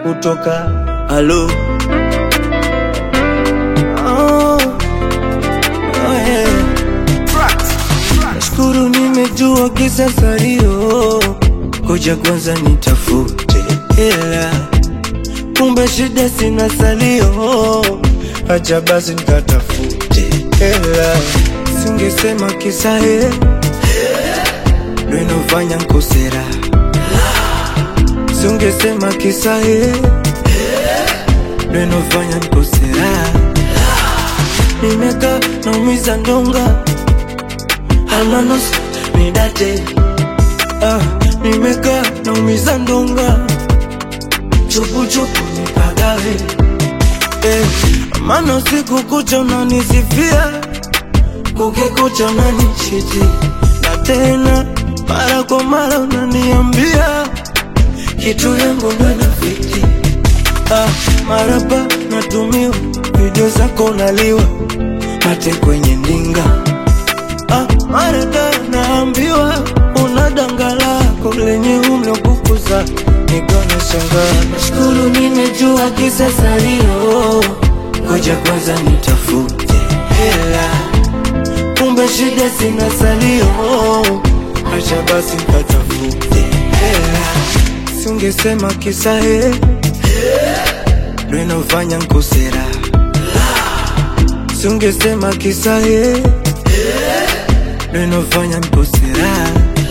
kutoka halo oh, oh yeah. Nashukuru nimejua kisa salio, koja kwanza nitafute hela, kumbe shida sina salio, acha basi nikatafute hela, singesema kisa he ndo inofanya nkosera, singesema kisa he ndo inofanya nkosera, nimekaa naumiza ndonga almanos nidate ah, nimekaa naumiza ndonga chupuchupu nipagawe eh, maana usiku kucha unanisifia kukikucha unanichiti na tena mara kwa mara unaniambia kitu yangu ndo inafiti ah, marapa natumiwa video zako unaliwa mate kwenye ndinga Ah, marada naambiwa una danga lako lenye umri wa kukuza, nikona shangaa. Nashukuru nimejua kisa salio, ngoja kwanza nitafute hela, kumbe shida sina salio, acha basi nikatafute hela, singesema kisa he ndo inafanya nkosera, singesema kisa he ndo inafanya nkosera.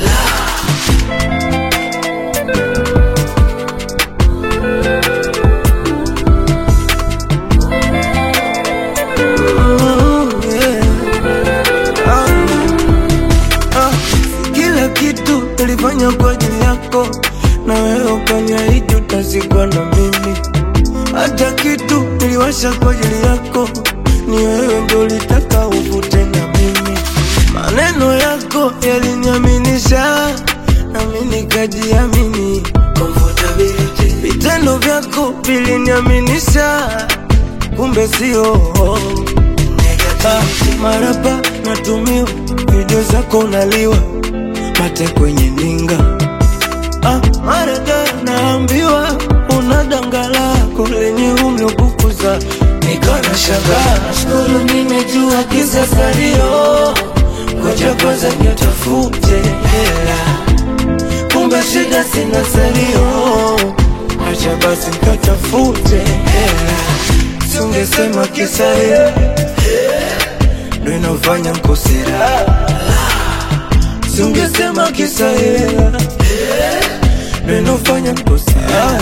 Oh, yeah. Ah, ah, Kila kitu nilifanya kwa ajili yako, na wewe ukaniahidi utazikwa na mimi. Hata kitu niliwasha kwa ajili yako, ni wewe ndo ulitaka uvute na mimi. Maneno yako yaliniaminisha, nami nikajiamini. Comfortability. Vitendo vyako viliniaminisha, kumbe sio Ah, marapa natumiwa video zako unaliwa mate kwenye ndinga ah, marada naambiwa una danga lako lenye umri wa kukuza nikana shangaa shukuru nimejua kisa salio ngoja kwanza nitafute hela kumbe shida sina salio acha basi nikatafute hela singesema kisa hela ndo inafanya nkosera, singesema kisa hela ndo inafanya nkosera.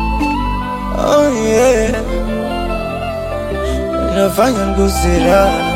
Oh yeah, inafanya nkosera.